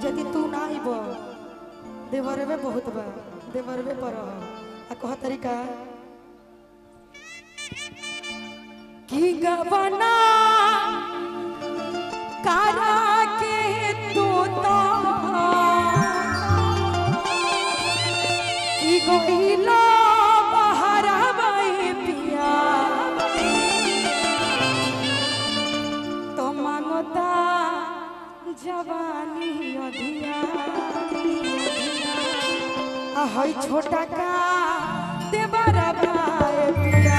यदि तू ना आइब देवरवे बहुत बा देवरवे पर रह। आ कह तरीका की गवना कारा के तू तो की गोइला बहरावे पिया तो मांगता जवानी अधिया आ हई छोटा का देवरा भाई पिया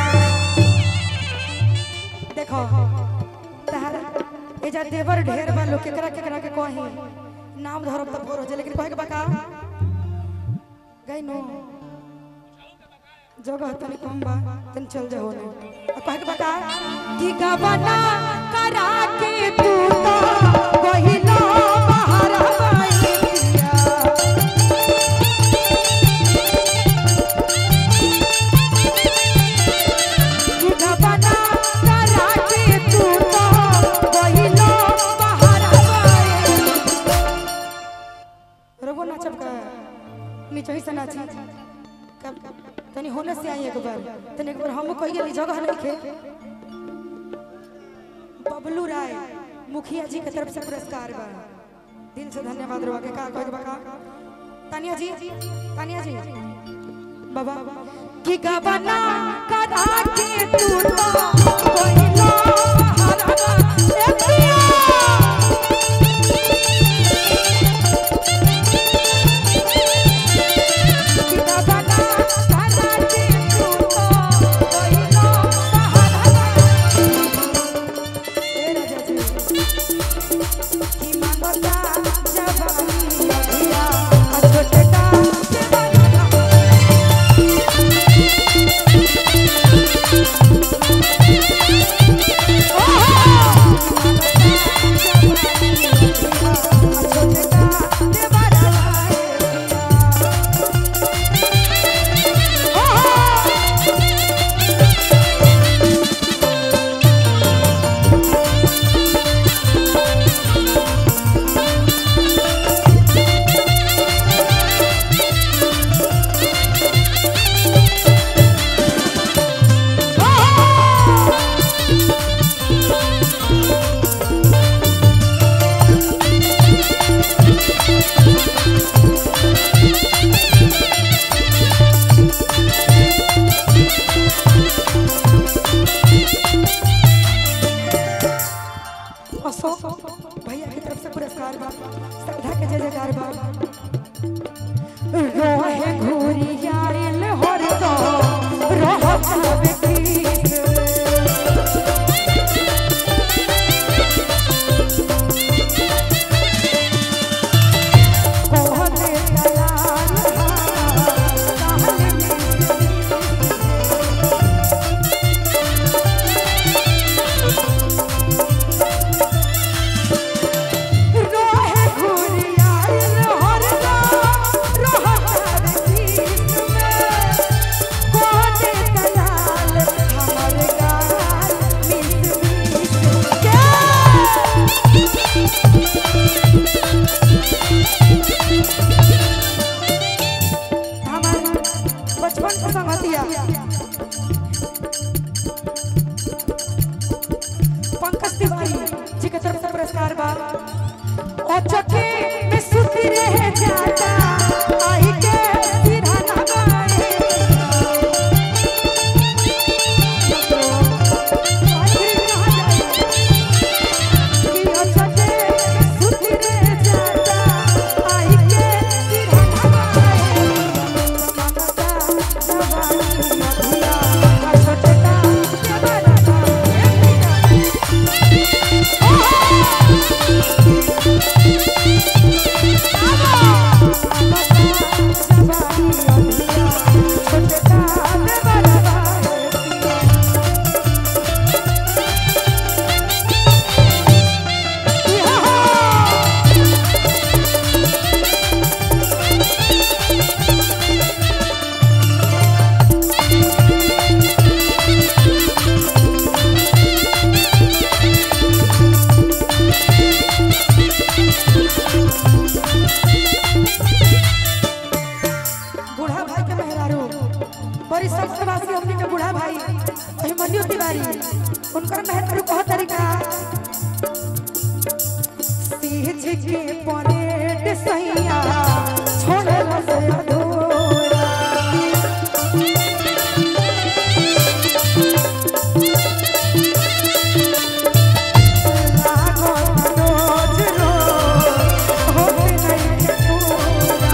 देखो तहरा ए जा देवर ढेर बा लोग केकरा केकरा के कही नाम धरब त फोर हो जाए लेकिन कहे के बका गई नो जगह तनी कम बा तनी चल जा होने आ कहे के बका की गबना करा के तू तो कहिलो बाहर बाई पिया गबना करा के तू तो कहिलो बाहर बाई रघु नाचब का नीचे ही से नाची कब तनी होने से आई एक बार तनी एक बार हम कह गेली जगह नहीं खे बबलू राय मुखिया जी के तरफ से पुरस्कार बा दिल से धन्यवाद रवा के का कहे बा का तानिया जी तानिया जी बाबा की गबना करा के तू तो कोइलो हरवा ए पिया अशोक भैया की तरफ से पुरस्कार बा श्रद्धा के जय जयकार बा रोहे घूरी आइल हर दो रहत व्यक्ति कोहले दलाल कहल रोहे घूरी आइल हर दो हमारी सप्तवासी हमने के बूढ़ा भाई अभिमन्यु तिवारी उनकर महत्व कह तरीका सीज के परेड सैया छोड़ल से अधूरा लागो रोज रोज होते नहीं पूरा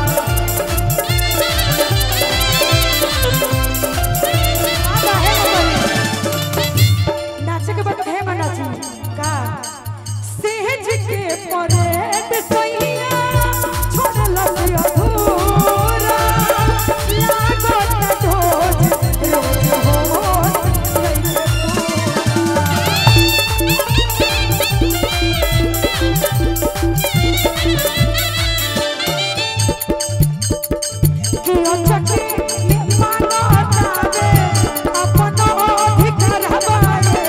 आगा है मगरी। नाचे के बाद है नाची का सेज के परेड सैया छोड़ लग अधूरा लागो न रोज रोज होत नहीं पूरा। किया चके मानो तावे अपनो अधिकार हवाए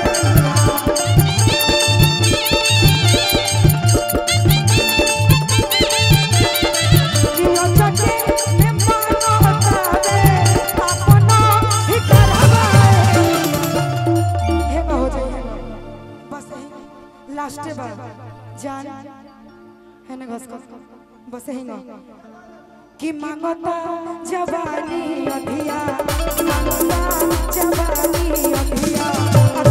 किया चके मानो तावे अपनो अधिकार हवाए हे हो जाए बस यही लास्ट बार जान है ना घस घस बस यही ना कि मांगता जवानी अधिया मांगता जवानी अधिया